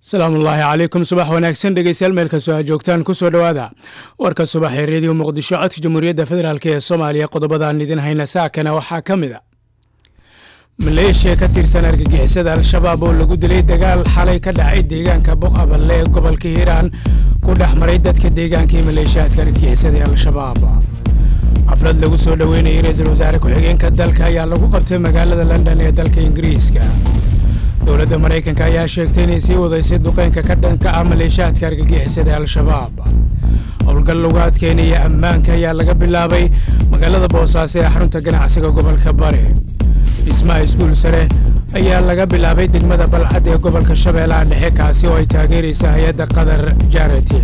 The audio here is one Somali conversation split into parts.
salaamullaahi calaykum subax wanaagsan dhegeystayaal meel kastoo aad joogtaan kusoo dhowaada warka subax ee reediyo muqdisho codka jamhuuriyadda federaalk ee soomaaliya qodobadaan idin hayna saakana waxaa ka mid a maleeshiya ka tirsan argagixisada al-shabaab oo lagu dilay dagaal xalay ka dhacay deegaanka boqaballe ee gobolka hiiraan ku dhex maray dadka deegaanka iyo maleeshiyaadka argagixisada ee al-shabaab xaflad lagu soo dhoweynayay ra-iisul wasaare ku-xigeenka dalka ayaa lagu qabtay magaalada london ee dalka ingiriiska dowladda maraykanka ayaa sheegtay inay sii wadaysay duqeynka ka dhanka ah maleeshiyaadka argagixisada ee al-shabaab howlgal lagu adkeynaya ammaanka ayaa laga bilaabay magaalada boosaaso ee xarunta ganacsiga gobolka bari dhismaha iskuul sare ayaa laga bilaabay degmada balcad ee gobolka shabeellaha dhexe kaasi oo ay taageeraysa hay-adda qatar jarati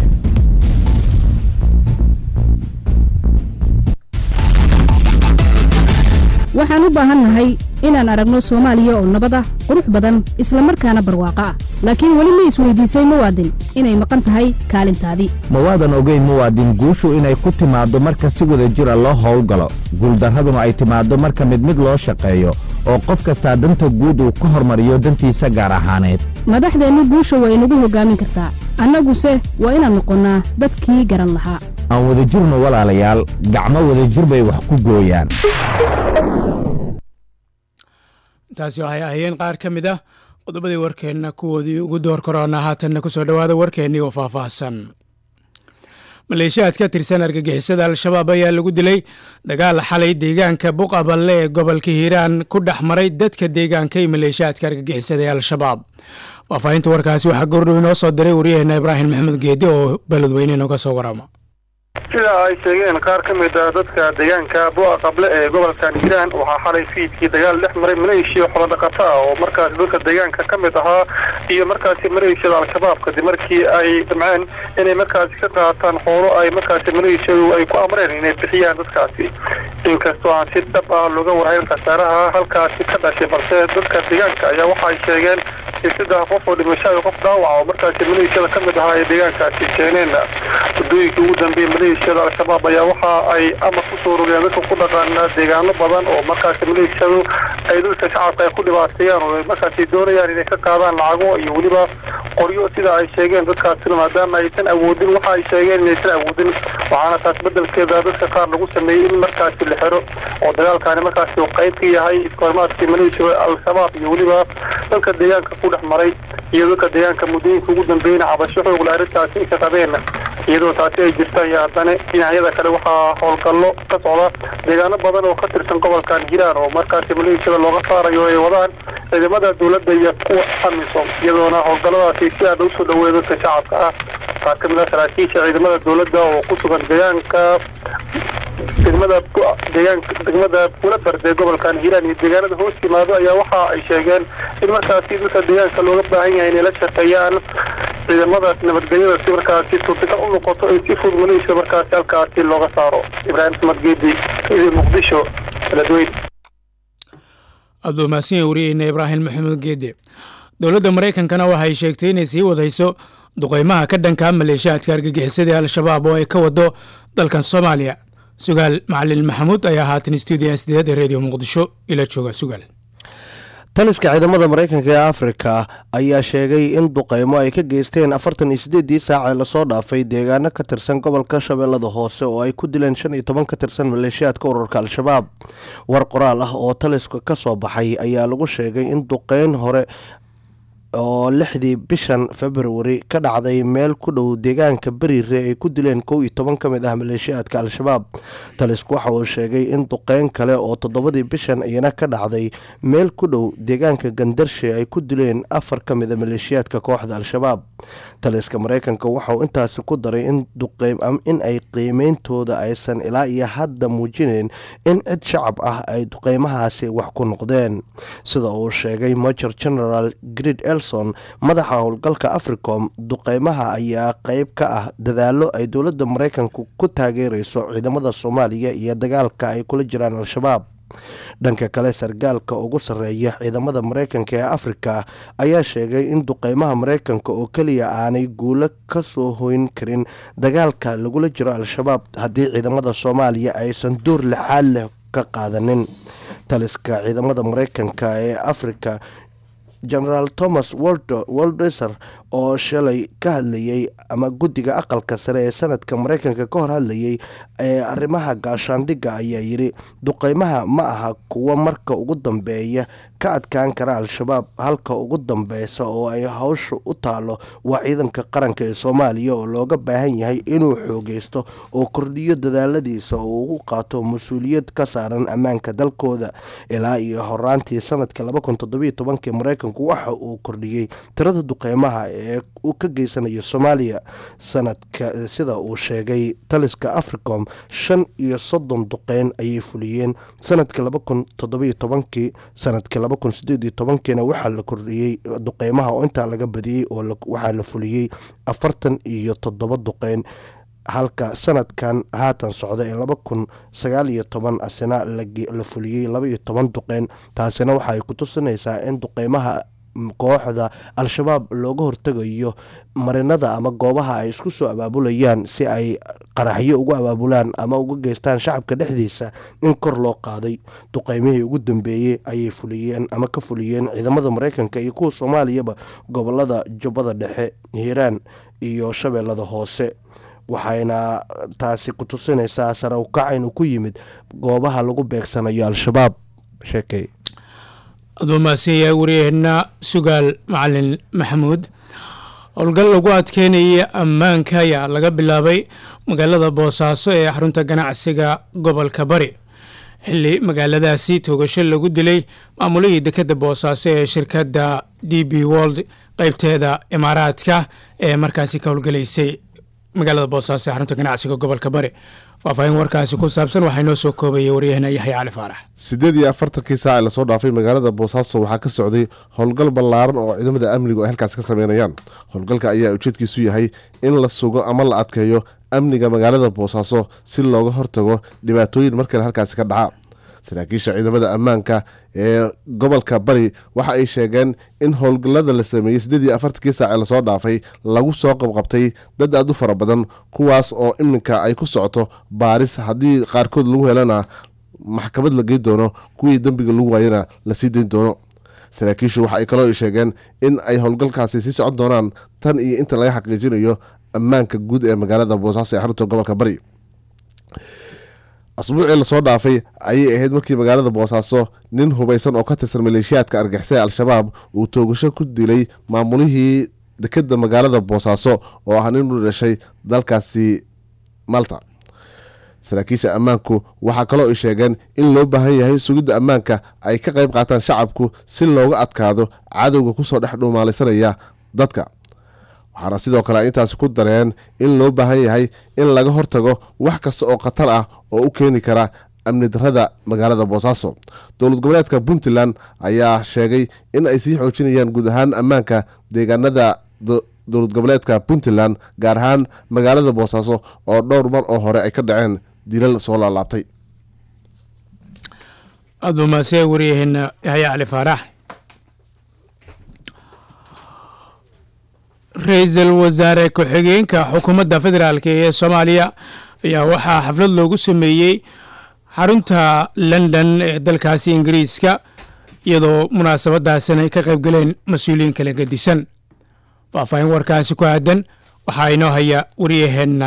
waxaan u baahannahay inaan aragno soomaaliya oo nabad ah qurux badan isla markaana barwaaqo ah laakiin weli ma isweydiisay muwaadin inay maqan tahay kaalintaadii mawaadan ogeyn muwaadin guushu inay ku timaaddo marka si wada jira loo howlgalo guuldarraduna ay timaaddo marka mid mid loo shaqeeyo oo qof kastaa danta guud uu ka hormariyo dantiisa gaar ahaaneed madaxdeennu guusha waa inagu hoggaamin kartaa annaguse waa inaan noqonnaa dadkii garan lahaa aan wadajirno walaalayaal gacmo wadajir bay wax ku gooyaan taasi waxay ahayeen qaar ka mid ah qodobadii warkeenna kuwoodii ugu door koroona haatanna kusoo dhowaada warkeennii oo faahfaahsan maleeshiyaad ka tirsan argagixisada al-shabaab ayaa lagu dilay dagaal xalay deegaanka buqaballe ee gobolka hiiraan ku dhex maray dadka deegaanka iyo maleeshiyaadka argagixisada ee al-shabaab faahfaahinta warkaasi waxaa goordhow inoo soo diray waryaheena ibraahim maxamed geedi oo beledweyne inooga soo warama sida ay sheegeen qaar ka mid a dadka deegaanka bu'a qable ee gobolkan hiiraan waxaa xalay fiidkii dagaal dhex maray maleeshiya xoolodhaqato ah oo markaasi dadka deegaanka ka mid ahaa iyo markaasi maleeshiyada al-shabaab kadib markii ay damceen inay markaasi ka qaataan xoolo ay markaasi maleeshiyadu ay ku amreen inay bixiyaan dadkaasi inkastoo aan si dhab ah looga warhayn khasaaraha halkaasi ka dhashay balse dadka deegaanka ayaa waxaay sheegeen saddex qof oo dhimasho qof dhaawaca oo markaasi maleeshiyada ka mid ahaa ay deegaankaasi keeneen waddooyinkii ugu dambeeyey maleeshiyada al-shabaab ayaa waxa ay amar ku soo rogeen dadka ku dhaqaana deegaano badan oo markaasi maleeshiyadu ay dadka shacabka ay ku dhibaateeyaan oo markaasi doonayaan inay ka qaadaan lacago iyo weliba qoryo sida ay sheegeen dadkaasina maadaama aysan awoodin waxa ay sheegeen inaysan awoodin waxaana taas bedelkeeda dadka qaar lagu sameeyey in markaasi la xiro oo dagaalkaani markaasi uu qayb ka yahay iskoormaadkii maleeshiyada al-shabaab iyo weliba dadka deegaanka ku dhex maray iyo dadka deegaanka muddooyinka ugu dambeeyna cabasho xoogla arrintaasi ay ka qabeen iyadoo taasi ay jirta iyo haddana dhinacyada kale waxaa howlgallo ka socda deegaano badan oo ka tirsan gobolkan hiiraan oo markaasi maleeshiyada looga saarayo ay wadaan ciidamada dowladda iyo kuwa amisom iyadoona howlgalladaasi si aada usoo dhaweeya dadka shacabka ah qaar ka mid a saraakiisha ciidamada dowladda oo ku sugan deegaanka degmada deegaanka degmada bulabard ee gobolkan hiiraan iyo deegaanada hoos yimaado ayaa waxa ay sheegeen in markaasi dadka deegaanka looga baahan yahay inay la shaqeeyaan ciidamadaas nabadgelyada si markaasi suurtagal u noqoto in si fudud maleeshiya markaasi halkaasi looga saaro ibraahim axmed geedi idi muqdisho beledweyne aada mahadsan wariyeyna ibraahim maxamed geede dowladda maraykankana waxay sheegtay inay sii wadayso duqeymaha ka dhanka maleeshiyaadka argagixisada al-shabaab oo ay ka wado dalkan soomaaliya sugaal macalin maxamuud ayaa haatan stuudiya sideed ee reediyo muqdisho ila jooga sugaal taliska ciidamada maraykanka ee afrika ayaa sheegay in duqeymo ay ka geysteen afartan iyo sideedii saac ee lasoo dhaafay deegaano ka tirsan gobolka shabeellada hoose oo ay ku dileen shan iyo toban ka tirsan maleeshiyaadka ururka al-shabaab war qoraal ah oo taliska ka soo baxay ayaa lagu sheegay in duqeyn hore oo lixdii bishan februari ka dhacday meel ku dhow deegaanka beriire ay ku dileen kow iyo toban ka mid ah maleeshiyaadka al-shabaab talisku waxa uu sheegay in duqeyn kale oo toddobadii bishan iyana ka dhacday meel ku dhow deegaanka gandarshe ay ku dileen afar ka mid a maleeshiyaadka kooxda al-shabaab taliska maraykanka waxauu intaasi ku daray in ay qiimeyntooda aysan ilaa iyo hadda muujinayn in cid shacab ah ay duqeymahaasi wax ku noqdeen sida uu sheegay major general grid elson madaxa howlgalka africom duqeymaha ayaa qeyb ka ah dadaalo ay dowladda maraykanka ku taageereyso ciidamada soomaaliya iyo dagaalka ay kula jiraan al-shabaab dhanka kale sargaalka ugu sarreeya ciidamada maraykanka ee afrika ayaa sheegay in duqeymaha maraykanka oo keliya aanay guulo ka soo hoyn karin dagaalka lagula jiro al-shabaab haddii ciidamada soomaaliya aysan door lixaad leh ka qaadanin taliska ciidamada maraykanka ee afrika genaraal thomas woldeser oo shalay ka hadlayey ama guddiga aqalka sare ee sanadka mareykanka ka hor hadlayey ee arrimaha gaashaandhigga ayaa yidhi duqeymaha ma aha kuwo marka ugu dambeeya ka adkaan kara al-shabaab halka ugu dambeysa oo ay hawsha u taalo waa ciidanka qaranka ee soomaaliya oo looga baahan yahay inuu xoogeysto oo kordhiyo dadaaladiisa oo ugu qaato mas-uuliyad ka saaran ammaanka dalkooda ilaa iyo horaantii sanadka labakuntodobytobankii mareykanku waxa uu kordhiyey tirada duqeymaha ee uu ka geysanayo soomaaliya sanadka sida uu sheegay taliska africom shan iyo soddon duqeyn ayay fuliyeen sanadka labakun toddobiyo tobankii sanadka labakun sideed iyo tobankiina waxaa la kordhiyey duqeymaha oo intaa laga badiyey oo waxaa la fuliyey afartan iyo toddoba duqeyn halka sanadkan haatan socda ee laba kun sagaal iyo toban asina la fuliyey laba iyo toban duqeyn taasina waxa ay ku tusinaysaa in duqeymaha kooxda al-shabaab looga hortegayo marinada ama goobaha ay isku soo abaabulayaan si ay qaraxyo ugu abaabulaan ama uga geystaan shacabka dhexdiisa in kor loo qaaday duqeymihii ugu dambeeyey ayay fuliyeen ama ka fuliyeen ciidamada mareykanka iyo kuwa soomaaliyaba gobolada jubbada dhexe hiiraan iyo shabeellada hoose waxayna taasi ku tusinaysaa sare ukac inuu ku yimid goobaha lagu beegsanayo al-shabaab sheekey aduu mahadsanyahay waryaheena sugaal macalin maxamuud howlgal lagu adkeynaya ammaanka ayaa laga bilaabay magaalada boosaaso ee xarunta ganacsiga gobolka bari xilli magaaladaasi toogasho lagu dilay maamulihii dekadda boosaaso ee shirkadda d b world qeybteeda imaaraadka ee markaasi ka howlgalaysay magaalada boosaaso ee xarunta ganacsiga gobolka bari faahfaahin warkaasi ku saabsan waxaa inoo soo koobayay waryaheena yaxya cali faarax siddeed iyo afartankii saac ee lasoo dhaafay magaalada boosaaso waxaa ka socday howlgal ballaaran oo ciidamada amnigu ay halkaasi ka sameynayaan howlgalka ayaa ujeedkiisu yahay in la sugo ama la adkeeyo amniga magaalada boosaaso si looga hortago dhibaatooyin markale halkaasi ka dhaca saraakiisha ciidamada ammaanka ee gobolka bari waxa ay sheegeen in howlgallada la sameeyey siddeed iyo afartankii saac ee lasoo dhaafay lagu soo qabqabtay dad aad u fara badan kuwaas oo iminka ay ku socoto baaris haddii qaarkood lagu helana maxkamad la geyn doono kuwii dembiga lagu waayana la sii dayn doono saraakiishu waxa ay kaloo sheegeen in ay howlgalkaasi sii socon doonaan tan iyo inta laga xaqiijinayo ammaanka guud ee magaalada boosaaso ee xarunta gobolka bari asbuucii lasoo dhaafay ayay ahayd markii magaalada boosaaso nin hubaysan oo ka tirsan maleeshiyaadka argixisay al-shabaab uu toogasho ku dilay maamulihii dekeda magaalada boosaaso oo ah nin u dhashay dalkaasi malta saraakiisha ammaanku waxaa kaloo ay sheegeen in loo baahan yahay sugidda ammaanka ay ka qayb qaataan shacabku si looga adkaado cadowga kusoo dhex dhuumaalaysanaya dadka waxaana sidoo kale ay intaasi ku dareen in loo baahan yahay in laga hortago wax kasta oo khatar ah oo u keeni kara amni darada magaalada boosaaso dowlad goboleedka puntland ayaa sheegay in ay sii xoojinayaan guud ahaan ammaanka deegaanada dowlad goboleedka puntland gaar ahaan magaalada boosaaso oo dhowr mar oo hore ay ka dhaceen dilal soo laalaabtay aad buu mahadsan waryaheena yaxya cali faarax ra-iisul wasaare ku-xigeenka xukuumadda federaalk ee soomaaliya ayaa waxaa xaflad loogu sameeyey xarunta london ee dalkaasi ingiriiska iyadoo munaasabadaasina ay ka qayb galeen mas-uuliyiin kala gedisan faahfaahin warkaasi ku aadan waxaa inoo haya waryaheenna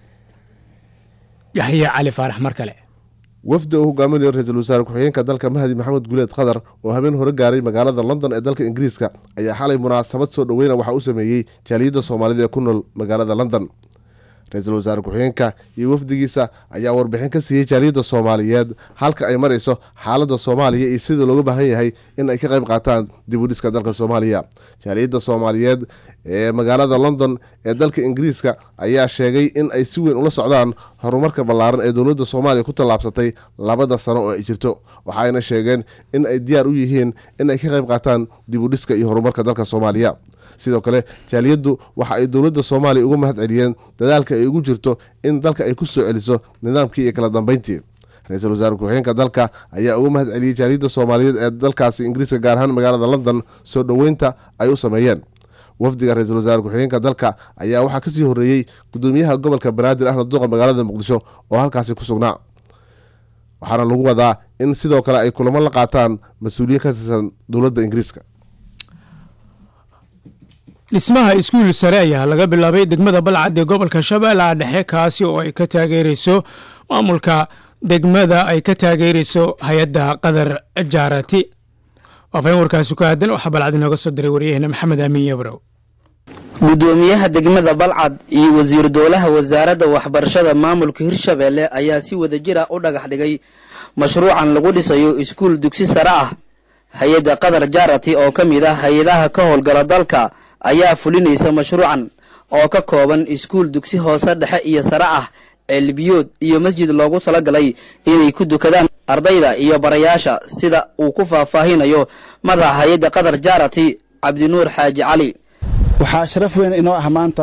yaxya cali faarax mar kale wafdi uu hogaaminayo ra-iisul wasaare ku-xigeenka dalka mahdi maxamed guuleed khadar oo habeen hore gaaray magaalada london ee dalka ingiriiska ayaa xalay munaasabad soo dhoweyna waxaa u sameeyey jaaliyadda soomaalida ee ku nool magaalada london ra-iisul wasaare ku-xigeenka iyo wafdigiisa ayaa warbixin ka siiyey jaaliyadda soomaaliyeed halka ay marayso xaaladda soomaaliya iyo sida looga baahan yahay in ay ka qayb qaataan dib u dhiska dalka soomaaliya jaaliyadda soomaaliyeed ee magaalada london ee dalka ingiriiska ayaa sheegay in ay si weyn ula socdaan horumarka ballaaran ee dowladda soomaaliya ku tallaabsatay labada sano oo ay jirto waxayna sheegeen in ay diyaar u yihiin in ay ka qayb qaataan dib u dhiska iyo horumarka dalka soomaaliya sidoo kale jaaliyaddu waxa ay dowladda soomaaliya uga mahad celiyeen dadaalka ay ugu jirto in dalka ay ku soo celiso nidaamkii iyo kala dambeyntii ra-iisul wasaare ku-xigeenka dalka ayaa uga mahad celiyey jaaliyadda soomaaliyeed ee dalkaasi ingiriiska gaar ahaan magaalada london soo dhoweynta ay u sameeyeen wafdiga ra-iisul wasaare ku-xigeenka dalka ayaa waxaa kasii horeeyey gudoomiyaha gobolka banaadir ahmed duqa magaalada muqdisho oo halkaasi ku sugnaa waxaana lagu wadaa in sidoo kale ay kulamo la qaataan mas-uuliyiin ka tirsan dowladda ingiriiska dhismaha iskuul sare ayaa laga bilaabay degmada balcad ee gobolka shabeellaha dhexe kaasi oo ay ka taageereyso maamulka degmada ay ka taageereyso hay-adda qadar jaarati waafayn warkaasi ku aadan waxaa balcad inooga soo diray waryaheena maxamed aamin yabrow gudoomiyaha degmada balcad iyo wasiir dowlaha wasaaradda waxbarashada maamulka hirshabeelle ayaa si wadajira u dhagax dhigay mashruucan lagu dhisayo iskuul dugsi sare ah hay-adda qadar jaarati oo ka mid ah hay-adaha ka howlgala dalka ayaa fulinaysa mashruucan oo ka kooban iskuul dugsi hoose dhexe iyo sare ah ceelbiyood iyo masjid loogu talagalay inay ku dukadaan ardayda iyo barayaasha sida uu ku faahfaahinayo madaxa hay-adda qadar jaarati cabdinuur xaaji cali waxaa sharaf weyn inoo ah maanta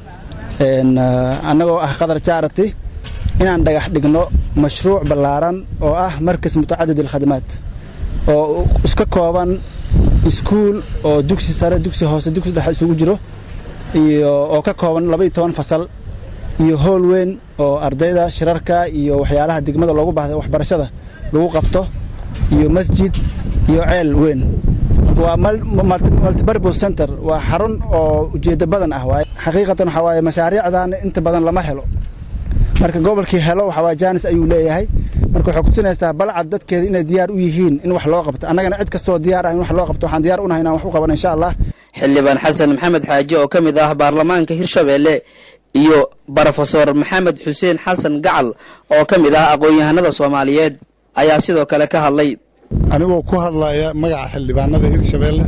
annagoo ah qadar jaarati inaan dhagax dhigno mashruuc ballaaran oo ah markas mutacadid alkhadamaad oo iska kooban iskuul oo dugsi sare dugsi hoose dugsi dhexe isugu jiro iyo oo ka kooban labaiyo toban fasal iyo howl weyn oo ardayda shirarka iyo waxyaalaha degmada loogu baahday waxbarashada lagu qabto iyo masjid iyo ceel weyn waa multibarbo center waa xarun oo ujeeddo badan ah waay xaqiiqatan waxaa waaye mashaariicdan inta badan lama helo marka gobolkii helo waxaa waye jaanis ayuu leeyahay marka waxay kutusinaysaa balcad dadkeeda inay diyaar u yihiin in wax loo qabto annagana cid kastoo diyaar ah in wax loo qabto waxaan diyaar unahay inaan wax u qaban insha allah xildhibaan xasan maxamed xaaji oo ka mid ah baarlamaanka hirshabeelle iyo brofesor maxamed xuseen xasan gacal oo ka mid ah aqoon-yahanada soomaaliyeed ayaa sidoo kale ka hadlay anigoo ku hadlaya magaca xildhibaanada hirshabeelle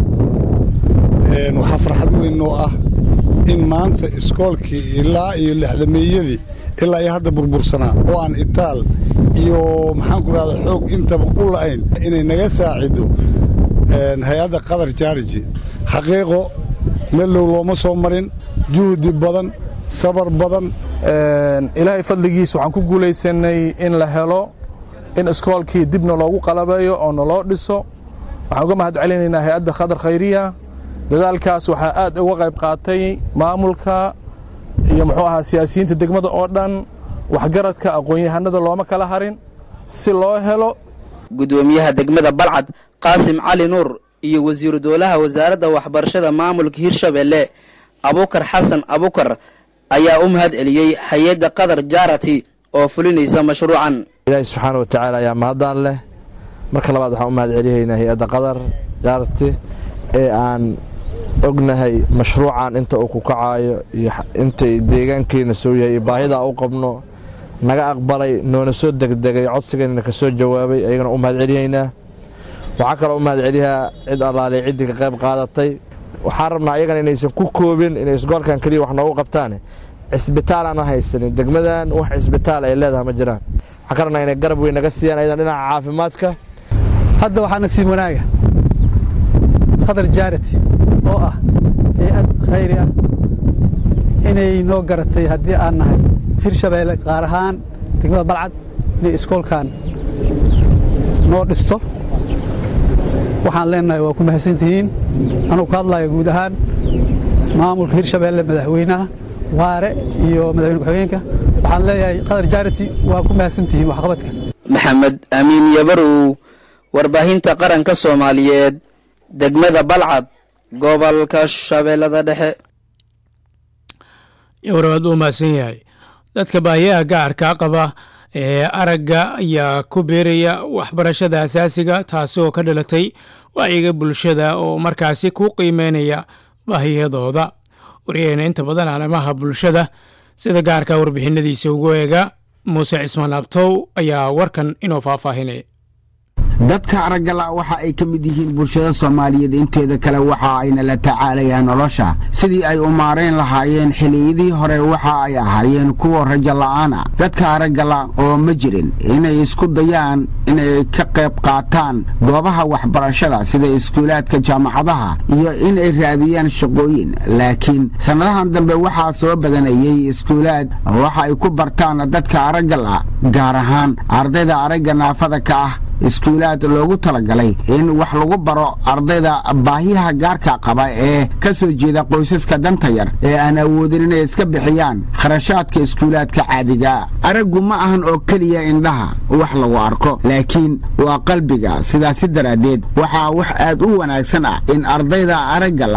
waxaa farxad weyn oo ah in maanta iskoolkii ilaa iyo lixdameeyadii ilaa iyo hadda burbursanaa oo aan itaal iyo maxaan ku rahda xoog intaba u la'ayn inay naga saacido hay-adda qadar jaariji xaqiiqo meellow looma soo marin juhdi badan sabar badan ilaahay fadligiis waxaan ku guulaysanay in la helo in iskoolkii dibna loogu qalabeeyo oo naloo dhiso waxaan uga mahad celinaynaa hay-adda khadar khayriya dadaalkaas waxaa aad uga qayb qaatay maamulka iyo muxuu ahaa siyaasiyiinta degmada oo dhan waxgaradka aqoon-yahanada looma kala harin si loo helo gudoomiyaha degmada balcad qaasim cali nuur iyo wasiiru dowlaha wasaaradda waxbarashada maamulka hirshabeelle abukar xasan abukar ayaa u mahad celiyey hay-adda qadar jaarati oo fulinaysa mashruucan ilaahi subxaana wa tacaala ayaa mahadaan leh marka labaad waxaan u mahad celihaynaa hay-adda qadar jaarati ee aan ognahay mashruucan inta uu ku kacaayo iyo intay deegaankeena soo yahay iyo baahidaa u qabno naga aqbalay noona soo degdegay codsigeenna ka soo jawaabay ayagana u mahad celihaynaa waxaa kaloo u mahad celihaa cid allaaley ciddii ka qayb qaadatay waxaan rabnaa ayagana inaysan ku koobin inay isgoolkan keliya wax noogu qabtaane cisbitaal aan haysanin degmadan wax cisbitaal ay leedahay ma jiraan waxaan ka rabnaa inay garab weyn naga siiyaan ayadan dhinaca caafimaadka hadda waxaa nasiib wanaaga qadar jaarati oo ah hay-ad khayri ah inay noo garatay haddii aan nahay hirshabeelle qaar ahaan degmada balcad inay iskoolkan noo dhisto waxaan leenahay waa ku mahadsantihiin anugu ka hadlaya guud ahaan maamulka hirshabeelle madaxweynaha waare iyo madaxweyne ku-xigeenka waxaan leeyahay qadar jaarati waa ku mahadsantihiin waxqabadka maxamed amiin yabarow warbaahinta qaranka soomaaliyeed degmada balcad gobolka shabeellada dhexe yowrabaad uu mahadsan yahay dadka baahiyaha gacarka qaba ee aragga ayaa ku beeraya waxbarashada asaasiga taasi oo ka dhalatay wacyiga bulshada oo markaasi ku qiimeynaya baahiyadooda waryaheena inta badan arrimaha bulshada sida gaarka warbixinadiisa ugu eega muuse cismaan abtow ayaa warkan inoo faahfaahinaya dadka araggala waxa ay ka mid yihiin bulshada soomaaliyeed inteeda kale waxa ayna la tacaalayaan nolosha sidii ay u maarayn lahaayeen xilliyadii hore waxa ay ahaayeen kuwa rajo la'aana dadka araggala oo ma jirin inay isku dayaan inay ka qayb qaataan goobaha waxbarashada sida iskuulaadka jaamacadaha iyo inay raadiyaan shaqooyin laakiin sannadahan dambe waxaa soo badanayey iskuulaad waxa ay ku bartaan dadka araggala gaar ahaan ardayda aragga naafada ka ah iskuulaad loogu talagalay in wax lagu baro ardayda baahiyaha gaarka qaba ee ka soo jeeda qoysaska danta yar ee aan awoodin inay iska bixiyaan kharashaadka iskuulaadka caadiga araggu ma ahan oo keliya indhaha wax lagu arko laakiin waa qalbiga sidaasi daraaddeed waxaa wax aad u wanaagsan ah in ardayda araggala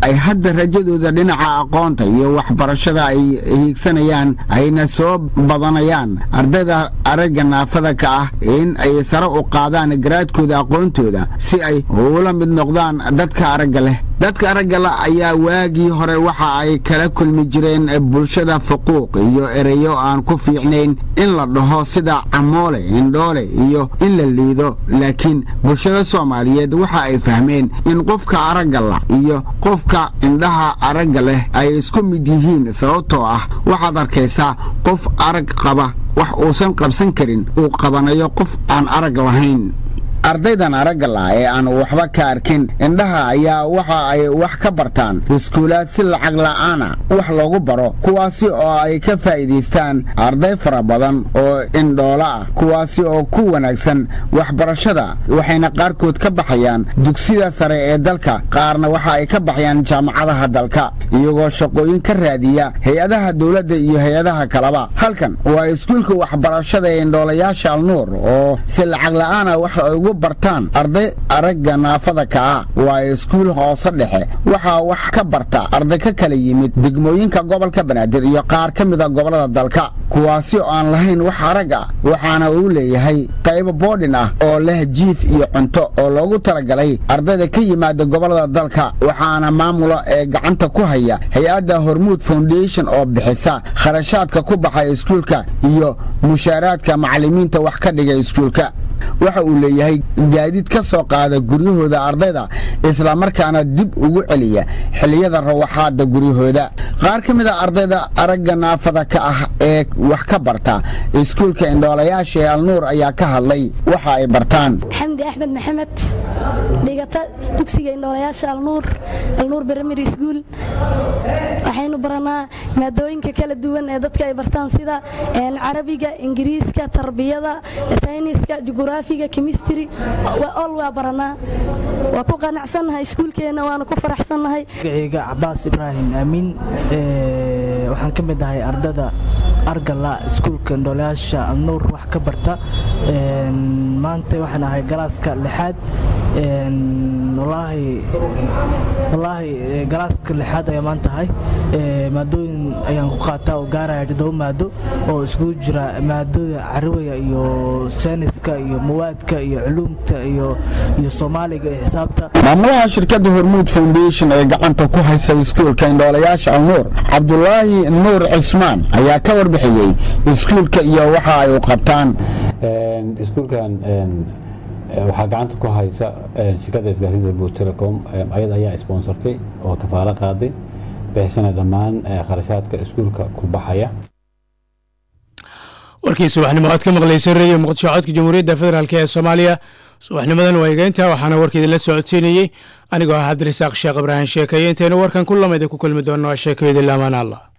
ay hadda rajadooda dhinaca aqoonta iyo waxbarashada ay hiigsanayaan ayna soo badanayaan ardayda aragga naafada ka ah in ay sare u qaadaan garaadkooda aqoontooda si ay ula mid noqdaan dadka aragga leh dadka aragga la ayaa waagii hore waxa ay kala kulmi jireen bulshada fuquuq iyo ereyo aan ku fiicnayn in la dhaho sida camoole indhoole iyo in la liido laakiin bulshada soomaaliyeed waxa ay fahmeen in qofka aragga la iyo qofka indhaha aragga leh ay isku mid yihiin sababtoo ah waxaad arkaysaa qof arag qaba wax uusan qabsan karin uu qabanayo qof aan arag lahayn ardaydan aragga la ee aan waxba ka arkin indhaha ayaa waxa ay wax ka bartaan iskuulaad si lacag la'aana wax loogu baro kuwaasi oo ay ka faa'iidaystaan arday fara badan oo indhoola ah kuwaasi oo ku wanaagsan waxbarashada waxayna qaarkood ka baxayaan dugsida sare ee dalka qaarna waxa ay ka baxayaan jaamacadaha dalka iyagoo shaqooyin ka raadiya hay-adaha dowladda iyo hay-adaha kaleba halkan waa iskuulka waxbarashada ee indhoolayaasha alnuur oo si lacag la'aana wax ugu bartaan arday aragga naafada ka ah waa iskuul hoose dhexe waxaa wax ka barta arday ka kala yimid degmooyinka gobolka banaadir iyo qaar ka mida gobollada dalka kuwaasi oo aan lahayn wax arag ah waxaana uu leeyahay qaybo boodhin ah oo leh jiif iyo cunto oo loogu talagalay ardayda ka yimaada gobollada dalka waxaana maamula ee gacanta ku haya hay-adda hormuud foundation oo bixisa kharashaadka ku baxa iskuulka iyo mushaaraadka macallimiinta wax ka dhiga iskuulka waxa uu leeyahay gaadiid ka soo qaada guryahooda ardayda islamarkaana dib ugu celiya xilliyada rawaxaada guryahooda qaar ka mid a ardayda aragga naafada ka ah ee wax ka barta iskuulka indhoolayaasha ee alnuur ayaa ka hadlay waxa ay bartaan xamdi axmed maxamed dhigata dugsiga indhoolayaasha alnuur alnuur primary school waxaynu baranaa maadooyinka kala duwan ee dadka ay bartaan sida carabiga ingiriiska tarbiyada sayniska jugraafiga chemistry ol waa baranaa waa ku qanacsannahay iskuulkeenna waana ku faraxsannahay magacayga cabaas ibraahim aamin waxaan ka mid ahay ardada argala iskuulka indhoolayaasha alnuur wax ka barta maanta waxaan ahay galaaska lixaad walaahi galaaska lixaad ayaa maanta ahay maadooyin ayaan ku qaataa oo gaaraya toddoba maado oo iskugu jira maadada carabiga iyo sayniska iyo mawaadka iyo culuumta iyo iyo soomaaliga iyo xisaabta maamulaha shirkadda hormuud foundation ee gacanta ku haysa iskuulka indhoolayaasha alnuur cabdulaahi nuur cismaan ayaa ka warbixiyey iskuulka iyo waxa ay u qabtaan iskuulkan waxaa gacanta ku haysa shirkadda isgaarsiinta buur telecom ayada ayaa sponsortay oo kafaalo qaaday bixisana dhammaan kharashaadka iskuulka ku baxaya warkii subaxnimo aad ka maqlaysay radio muqdisho codka jamhuuriyadda federaalk ee soomaaliya subaxnimadan waa igeynta waxaana warka idinla socodsiinayey anigoo ah cabdirasaaq sheekh ibraahim sheekaye intaynu warkan ku lamida ku kulmi doonno sheekayda laamaan allah